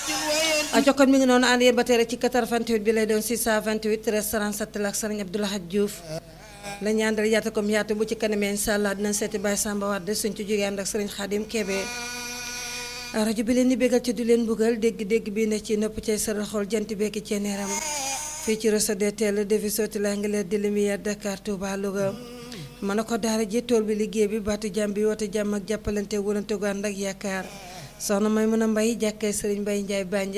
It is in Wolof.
aco kon mi ngi noonu ànd yéen ba tey rek ci 88 bi lay doon 628 13 37 la ak sëriñ Abdoulahad Diouf la ñu àndal yaata comme yaatu bu ci kanamee incha allah dinañ seeti Baye Samba Wade suñ ci jógee ànd ak sëriñ Khadim Kébé rajo bi leen di bégal ci du leen buggal dégg-dégg bii ne ci nopp cay saral xool jant bekki ci neeram fii ci réseau DTL defi sotti la ngi leer di lumière Dakar Touba Louga mën na ko daara ji tool bi liggéey bi baatu jàmm bi woote jàmm ak jàppalante wulante gu ànd ak yaakaar soxna may mën a mbay jàkkee sëriñ Mbay Njaay Bànj